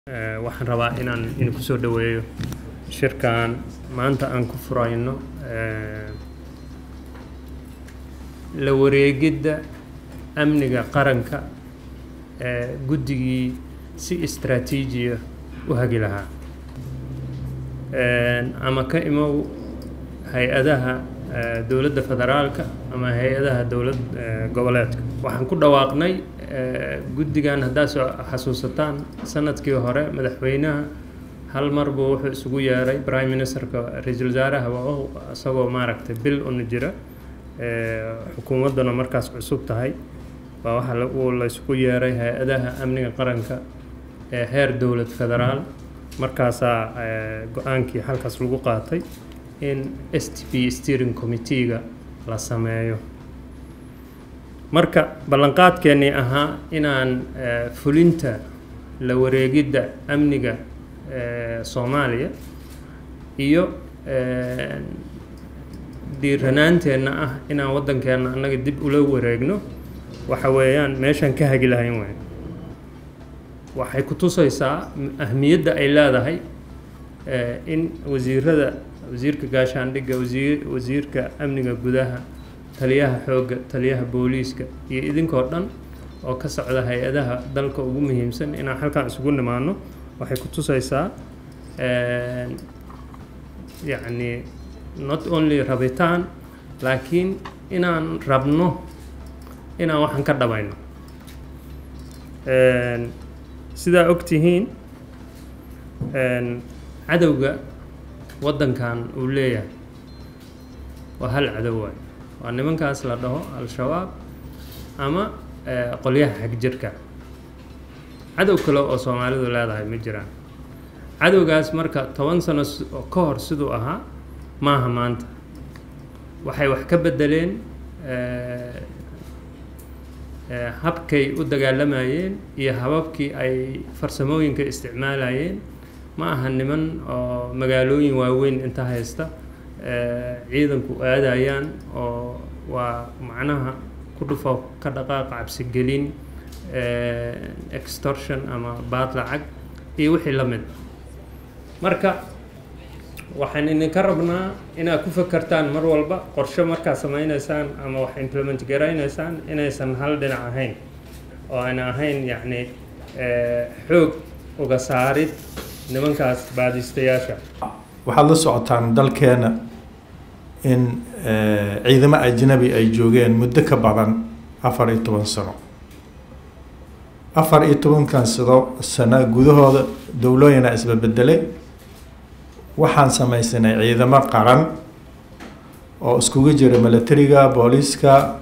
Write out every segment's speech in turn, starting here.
waxaan rabaa inaan idinku soo dhoweeyo shirkan maanta aan ku furayno la wareegidda amniga qaranka ee guddigii si istraatiijiya u hagi lahaa ama ka imow hay-adaha dowladda federaalka ama hay-adaha dowlad goboleedka waxaan ku dhawaaqnay guddigan haddaad soo xasuusataan sanadkii hore madaxweynaha hal mar buu wuxuu isugu yeeray prime ministerka ra-iisul wasaaraha waa isagoo maaragtay bil una jira xukuumadduna markaas cusub tahay baa waxaa uu la isugu yeeray hay-adaha amniga qaranka ee heer dowlad federaal markaasaa go-aankii halkaas lagu qaatay in s t p steering committee-ga la sameeyo marka ballanqaadkeennii ahaa inaan fulinta la wareegidda amniga soomaaliya iyo dhiiranaanteenna ah inaan waddankeenna annaga dib ula wareegno waxa weeyaan meeshaan ka hagi lahayn wey waxay ku tusaysaa ahmiyadda ay leedahay in wasiirada wasiirka gaashaandhigga wasiir wasiirka amniga gudaha taliyaha xoogga taliyaha booliiska iyo idinkoo dhan oo ka socda hay-adaha dalka ugu muhiimsan inaan halkan isugu nimaano waxay ku tusaysaa yacni not only rabitaan laakiin inaan rabno inaan waxaan ka dhabayno sidaa og tihiin cadowga waddankan uu leeyahay waa hal cadow waay waa nimankaas la dhaho al-shabaab ama qolyaha xagjirka cadow kale oo soomaalidu leedahay ma jiraan cadowgaas marka toban sano ka hor siduu ahaa maaha maanta waxay wax ka bedeleen habkay u dagaalamayeen iyo hababkii ay farsamooyinka isticmaalayeen ma aha niman oo magaalooyin waaweyn inta haysta ciidanku aadayaan oo waa macnaha ku dhufo ka dhaqaaq cabsigelin extortion ama baad lacag iyo wixii la mid marka waxaan idinka rabnaa inaad ku fakertaan mar walba qorshe markaad samaynaysaan ama wax implement garaynaysaan inaysan hal dhinac ahayn oo ayna ahayn yacni xoog uga saarid nimankaas baadistayaasha waxaad la socotaan dalkeena in ciidamo ajnabi ay joogeen muddo ka badan afar iyo toban sano afar iyo tobankan sado sano gudahooda dowlooyina isbabedelay waxaan samaysanay ciidamo qaran oo iskugu jira milatariga booliiska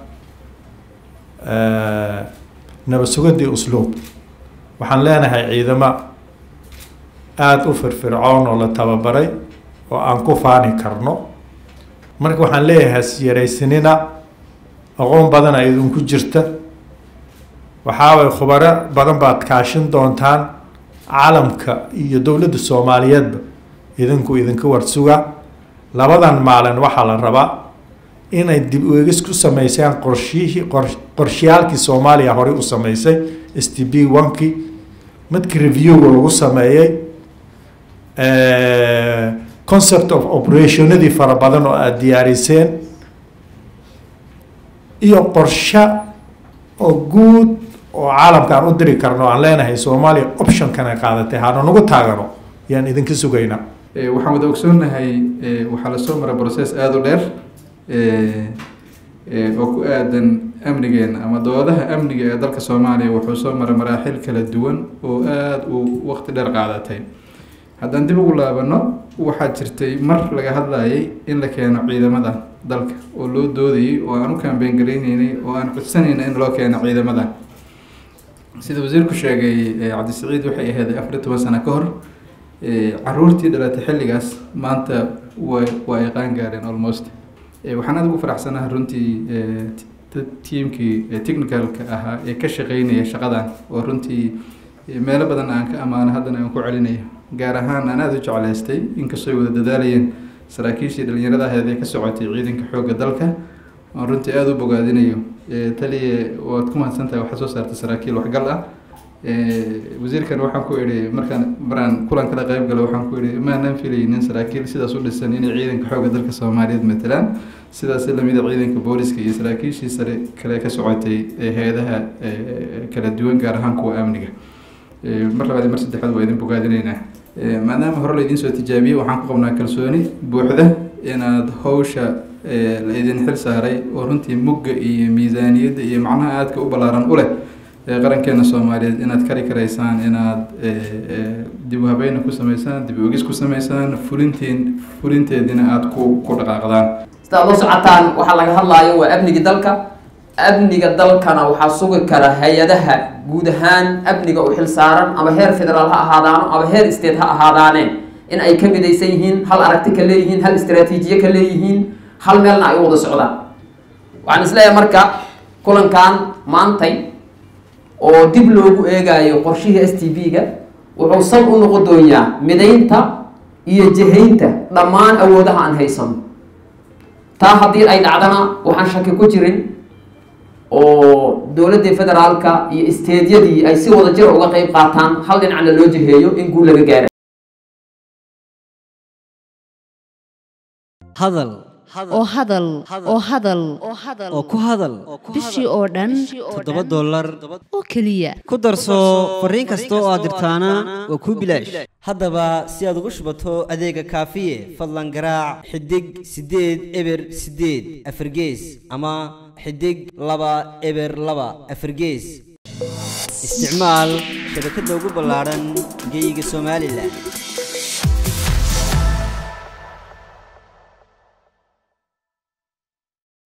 nabad sugadii usluub waxaan leenahay ciidamo aada u firfircoon oo la tababaray oo aan ku faani karno marka waxaan leeyahay hasyaraysanina aqoon badana idinku jirta waxaaway khubaro badan baad kaashin doontaan caalamka iyo dowladda soomaaliyeedba idinku idinka warsuga labadan maalin waxaa la rabaa inay dib uegis ku sameysaan qorshihii qorshiyaalkii soomaaliya horey u sameysay s t b onkii midkii reviewga lagu sameeyey concept of operationadii fara badan oo aada diyaariseen iyo qorshe oo guud oo caalamka aan u diri karno aan leenahay soomaaliya optionkana qaadatay hana nagu taagano yaan idinka sugaynaa waxaan wada ogsoonnahay waxaa lasoo mara process aada u dheer oo ku aadan amnigeena ama doodaha amniga ee dalka soomaaliya wuxuu soo mara maraaxil kala duwan oo aada u waqti dheer qaadatay haddaan dib ugu laabano waxaa jirtay mar laga hadlayay in la keeno ciidamada dalka oo loo doodayay oo aan u kaambeen garayneynay oo aan codsanayna in loo keeno ciidamada sida wasiirku sheegay cabdisiciid waxay ahayd afar iyo toban sano ka hor caruurtii dhalatay xilligaas maanta wa waa ay qaan gaareen almost waxaan aada ugu faraxsanaha runtii tiimkii technicalka ahaa ee ka shaqeynaya shaqadan oo runtii meelo badan aan ka ammaano haddana aan ku celinayo gaar ahaan aan aada u jeclaystay inkastoo ay wada dadaalayeen saraakiishii dhalinyarada aheed ee ka socotay ciidanka xoogga dalka aan runtii aada u bogaadinayo taliya waad ku mahadsantahay waxaa soo saartay saraakiil waxgal ah wasiirkan waxaan ku idhi markaan maraan kulan kala qayb galo waxaan ku idhi maanan filaynin saraakiil sidaas u dhisan inay ciidanka xoogga dalka soomaaliyeed matalaan sidaas lamida ciidanka booliska iyo saraakiishii sare kale ka socotay hay-adaha kala duwan gaar ahaan kuwa amniga mar labaad mar saddexaad waa idin bogaadinaynaa maadaama hore la idiin soo tijaabiyey waxaan ku qabnaa kalsooni buuxda inaad hawsha la idin xil saaray oo runtii mugga iyo miisaaniyadda iyo macnaha aadka u ballaaran u leh qarankeena soomaaliyeed inaad kari karaysaan inaad dib u habeyna ku sameysaan dib ogis ku sameysaan fulinteen fulinteediina aada ku ku dhaqaaqdaan sidaad la socotaan waxaa laga hadlaayo waa amniga dalka amniga dalkana waxaa sugi kara hay-adaha guud ahaan amniga u xil saaran ama heer federaal ha ahaadaano ama heer state ha ahaadaaneen in ay ka midaysan yihiin hal aragti ka leeyihiin hal istraatiijiye ka leeyihiin hal meelna ay u wada socdaan waxaan isleeyahay marka kulankan maantay oo dib loogu eegayo qorshihii s t b-ga wuxuu sal u noqon doonyaa midaynta iyo jihaynta dhammaan awoodaha aan haysano taa haddii ay dhacdana waxaan shaki ku jirin oo dowladdii federaalka iyo isteedyadii ay si wada jira uga qeyb qaataan hal dhinacna loo jiheeyo in guul laga gaara hadal oo hadal oo hadal oo ku hadal bishii oo dhan toddoba dollar oo keliya ku darso fariin kasta oo aad dirtaana waa kuu bilaash haddaba si aad ugu shubato adeega kaafiye fadlan garaac xidig siddeed eber siddeed afargees ama xidig laba eber laba afargees isticmaal shabakadda ugu ballaadhan geyga somalilan